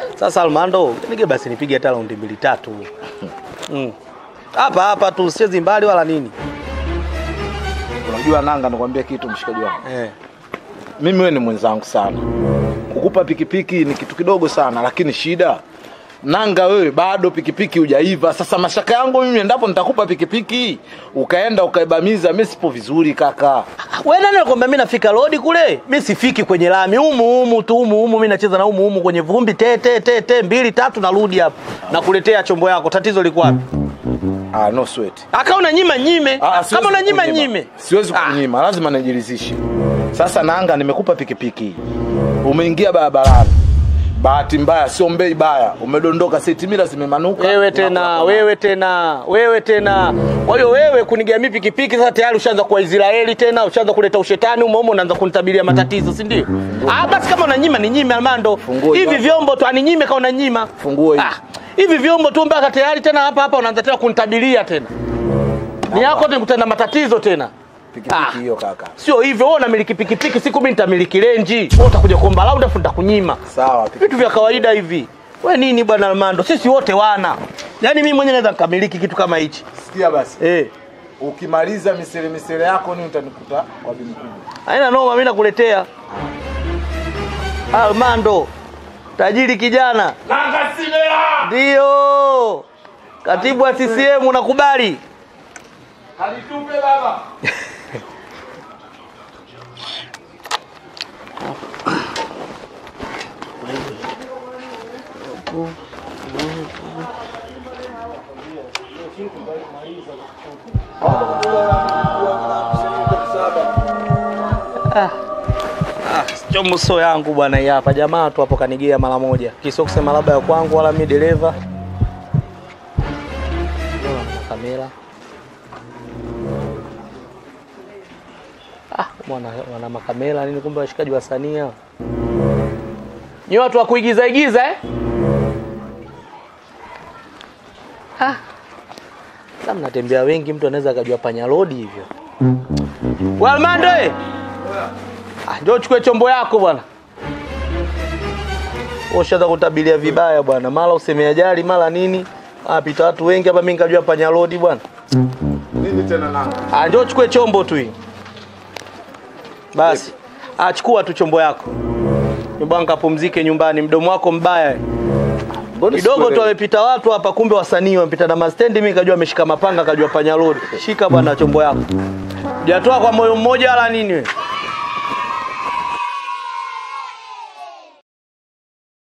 Sasa Almando, nige basi nipige hata raundi mbili tatu. Mm. Hapa hapa tu sichezi mbali wala nini. Unajua nanga, nakwambia kitu mshikaji wangu. Eh. Mimi wewe ni mwenzangu sana. Kukupa pikipiki ni kitu kidogo sana, lakini shida nanga, wewe bado pikipiki hujaiva. Sasa mashaka yangu mimi, endapo nitakupa pikipiki ukaenda ukaibamiza, mimi sipo vizuri kaka. Wewe nani anakuambia mimi nafika road kule? Mimi sifiki kwenye lami. Humu humu tu humu humu mimi nacheza na humu humu kwenye vumbi te te te te mbili tatu narudi hapa. Nakuletea chombo yako. Tatizo liko wapi? Ah, no sweat. Aka unanyima nyime. Ah, siwezi Kama unanyima kukunyima. nyime. Siwezi Ah. kunyima, lazima nijiridhishe. Sasa nanga, nimekupa pikipiki, umeingia barabarani, bahati mbaya, sio mbei baya, umedondoka, setimila zimemanuka. Wewe tena, wewe tena, wewe tena. Kwa hiyo wewe kunigamia pikipiki sasa tayari ushaanza kuwa Israeli tena, ushaanza kuleta ushetani umo umo unaanza kunitabiria matatizo, si ndio? Ah, basi kama unanyima ni nyime Armando. Funguo Hivi hiyo. vyombo tu aninyime kama unanyima. Funguo hiyo. Ah, hivi vyombo tu mpaka tayari tena hapa hapa unaanza tena kunitabiria tena. Ni yako tena kutana matatizo tena. Pikipiki Ah. hiyo kaka. Sio hivyo, wewe unamiliki pikipiki, siku mimi nitamiliki renji. Wewe utakuja kuomba lauda afu nitakunyima. Sawa, Vitu vya kawaida hivi. We nini bwana Armando? Sisi wote wana. Yaani mimi mwenyewe naweza nikamiliki kitu kama hichi. sikia basi. Eh. Ukimaliza misele misele yako ni utanikuta kwa bibi mkubwa. Haina noma mimi nakuletea. Armando. Tajiri kijana. Nanga simela. Ndio. Katibu wa CCM unakubali? Halitupe baba. Chomo so yangu bwana hii hapa. Jamaa tu hapo kanigea mara moja. Kisio kusema labda ya kwangu wala mimi dereva. Ndio, na Kamera. Ah, mwana wana makamera nini kumbe washikaji wa sania. Ni watu wa kuigiza igiza eh? Ah. Kama mnatembea wengi mtu anaweza akajua panya road hivyo. Walmando eh? Ah, njoo chukue chombo yako bwana. Ushaanza kutabilia vibaya bwana, mara useme ajali, mara nini. Ah, pita watu wengi hapa, mimi nikajua panya road bwana. Nini tena nanga? Ah, njoo chukue chombo tu hii. Basi. Ah, chukua tu chombo yako. Nyumbani kapumzike nyumbani, mdomo wako mbaya. eh. Mbona Kidogo tu sikuelewi? wamepita watu hapa, kumbe wasanii wamepita na mastendi, mimi nikajua ameshika mapanga, kajua panya road. Shika bwana chombo yako. Hujatoa kwa moyo mmoja wala nini wewe?